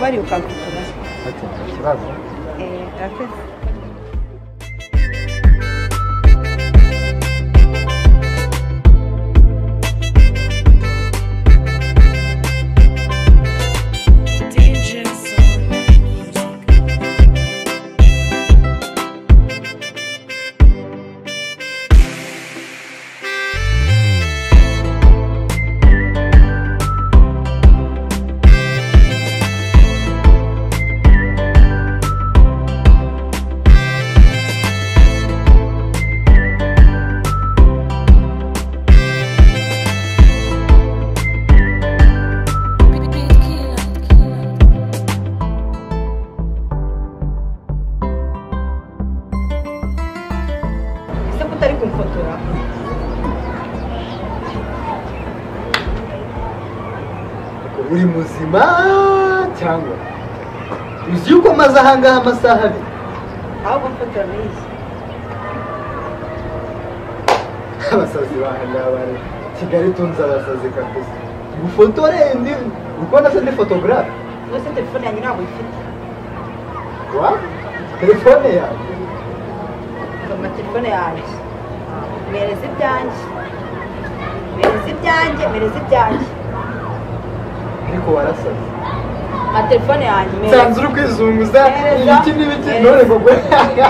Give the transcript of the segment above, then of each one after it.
bari gukangukira Hakiri ikibazo Eh, murakoze ese mutari kumfotora uri muzima cyangwa uzi yuko maze ahangaha amasaha abiri ahubwo mfotora n'iyi abasazi bahangaha bari kigali tunze abasazi kakuze gufotore ndi ukubona se ni fotogarafe rwose telefone yanjye ntabwo ifite wa telefone yawe mfama telefone yanjye mereza ibyanjye mereza ibyanjye mereza ibyanjye ariko warasaze mpa telefone yanjye nsanze uri kwizunguza ibiki n'ibiki none ngo gwe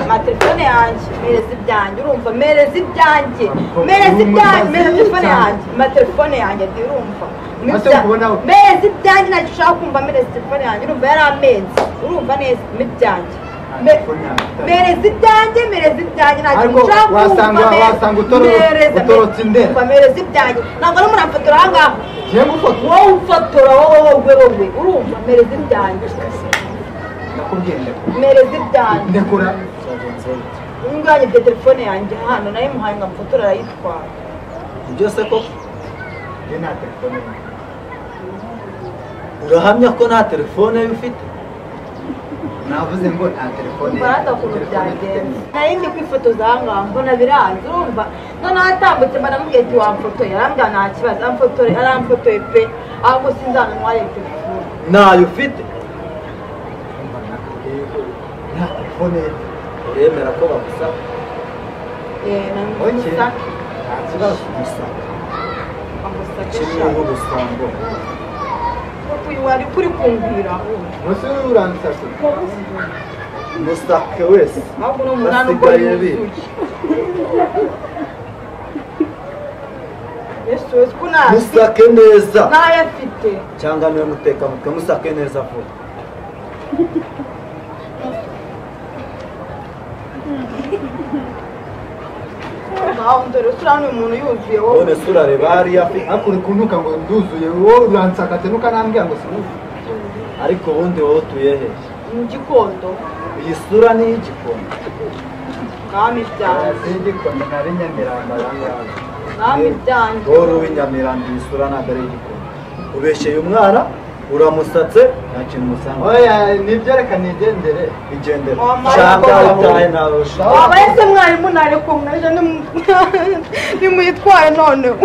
mpa telefone yanjye mereza ibyanjye urumva mereza ibyanjye Ntabwo mereza ibyanjye umaze mereza telefone cyane. yanjye mpa telefone yanjye ati urumva Maze Mibya- kubona- mereza ibyanjye ntacyo ushaka kumva mereza telefone yanjye urumva yari amezi urumva neza ibyanjye Me- Telefone yanjye. mereza ibyanjye mereza ibyanjye ntacyo Ariko ushaka kumva wasanga- mere- wasanga utoro- mereza- utorotse indera. umva mereza ibyanjye ntabwo ari murafotora aha ngaha ngiye gufotora wowe ufotora wowe wowe wowe urumva mereza ibyanjye nakubwiye ndakora mereza ibyanjye ndakora Unganye ibyo telefone yanjye hano nayo muhaye ngo amfotora arayitwara ibyo se ko njye nta telefone yanjye urahamya ko nta telefone yo ufite navuze ngo nta telefone mbarata ukuntu byagenze nari ndi kwifotoza ahangaha mbona biranze urumva noneho atambutse mbanamubwiye ati wamfotoye arambwira nta kibazo aramfotoye aramfotoye pe ahubwo sinzanamware telefone ntayo ufite nta telefone uremera ko bagusaba Eh, oke namusa nta kibazo gusa amusakisha kimwe n'ubusambo uyu wari kuri kungwira munsi y'uranditse musake wese ahubwo ni umunani ukora Basigaye inzuki biga. yesu yesu ko ntazi musake neza ntayafite cyangwa niwe mutekamutwe musake neza vuba ntaho ndore usura umuntu yuzuye wowe none se urareba hariya afite hakuri kunuka ngo nduzuye wowe uransakate nuka nambwira ngo sinuzi ariko ubundi wowe utuye he mu gikondo iyi sura ni iy'igikoni mwami byanjye sindikonda nari nyamiramba yangawe mwami byanjye wowe uri uw'inyamiranda iyi sura ntabwo ari iy'igikoni ubeshyeye umwana uramusatse nta kintu musanga oya nibyo reka nigendere igendera Mama, cyangwa mama. wataye ntarusha waba ese mwarimu ntareko mwaje nimu- nimuyitware noneho